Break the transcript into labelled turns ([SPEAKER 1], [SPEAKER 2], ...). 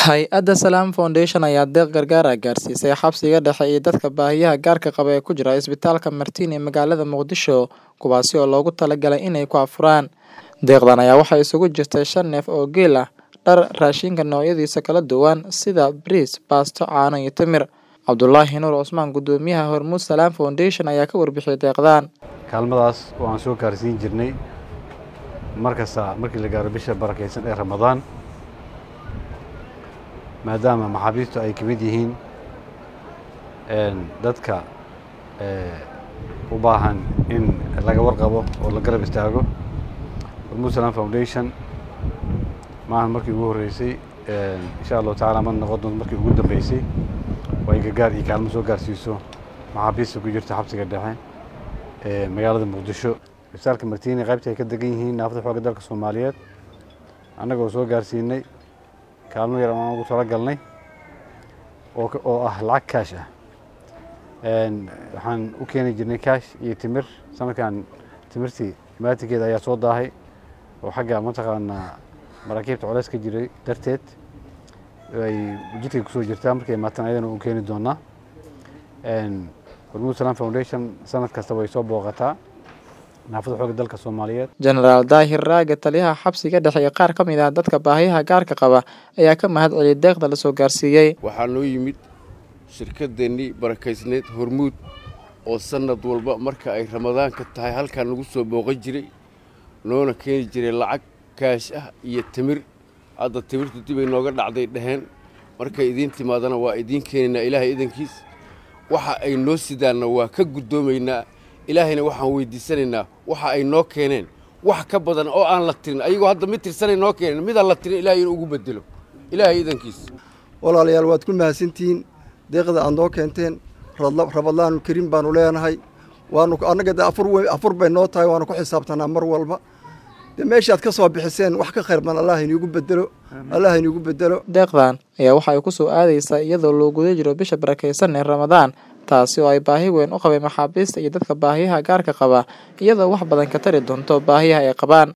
[SPEAKER 1] Hay'adda Salam Foundation ayaa deeq gargaar ah gaarsiisay xabsiga dhexe iyo dadka baahiyaha gaarka qaba ee ku jira isbitaalka Martin ee magaalada Muqdisho, kuwaasi oo loogu talagalay inay ku afuraan. Deeqdan ayaa waxaa isugu jirtay shan neef oo geel ah, dhar, raashinka noocyadiisa kala duwan sida bariis, baasto, caano iyo timir. Cabdulaahi Nuur Cusmaan, Guddoomiyaha Hormuud Salam Foundation ayaa ka warbixiyay deeqdan.
[SPEAKER 2] kaalmadaas oo aan soo gaarsiin jirnay markasta markii la gaaro bisha barakaysan ee ramadaan maadaama maxaabiistu ay ka mid yihiin dadka u baahan in laga warqabo oo la garab istaago hormuud salam foundation maahan markii ugu horreysay insha allahu tacaala ma noqon doonto markii ugu dambeysay oo ay gargaar iyo kaalmo soo gaarsiiso maxaabiista ku jirta xabsiga dhexe ee magaalada muqdisho isbitaalka martiini qaybta ay ka degan yihiin naafada xoogga dalka soomaaliyeed annagoo soo gaarsiinay kaalmo yar aan ugu talagalnay oo oo ah lacag kaash ah waxaan u keeni jirnay kaash iyo timir sanadkan timirtii imaatikeeda ayaa soo daahay oo xagga mataqaanaa maraakiibta culays ka jiray darteed ay jidkay kusoo jirtaa markay imaataan ayadana u keeni doonaa hormuud salam foundation sanad kasta way soo booqataa naafada xoogga dalka soomaaliyeed
[SPEAKER 1] Jenaraal Daahir Raage, taliyaha xabsiga dhexe iyo qaar ka mid ah dadka baahiyaha gaarka qaba ayaa ka mahad celiyay deeqda la soo gaarsiiyey.
[SPEAKER 3] waxaa noo yimid shirkadeennii barakaysneed hormuud oo sannad walba marka ay ramadaanka tahay halkan nagu soo booqan jiray noona keeni jiray lacag kaash ah iyo timir hadda timirtu dibay nooga dhacday dheheen markay idiin timaadana waa idiin keenaynaa ilaahay idankiis waxa ay noo sidaanna waa ka guddoomaynaa ilaahayna waxaan weydiisanaynaa waxa ay noo keeneen wax ka badan oo aan la tirin ayagoo hadda mid tirsanay noo keeneen midaan la tirin ilaahay inuu ugu bedelo ilaahay idankiis
[SPEAKER 4] walaalayaal waad ku mahadsantihiin deeqda aad noo keenteen rabadaanu kariim baanu leenahay waanu annaga de afur wey afur bay noo tahay waanu ku xisaabtanaa mar walba de meeshaad ka soo bixiseen wax ka khayr badan allah iniigu bedelo allah iniigu bedelo
[SPEAKER 1] Deeqdan ayaa waxa ay ku soo aadaysaa iyadoo loo guda jiro bisha barakaysan ee Ramadaan, taasi oo ay baahi weyn u qabeen maxaabiista iyo dadka baahiyaha gaarka qaba, iyadoo wax badan ka tari doonto baahiyaha ay qabaan.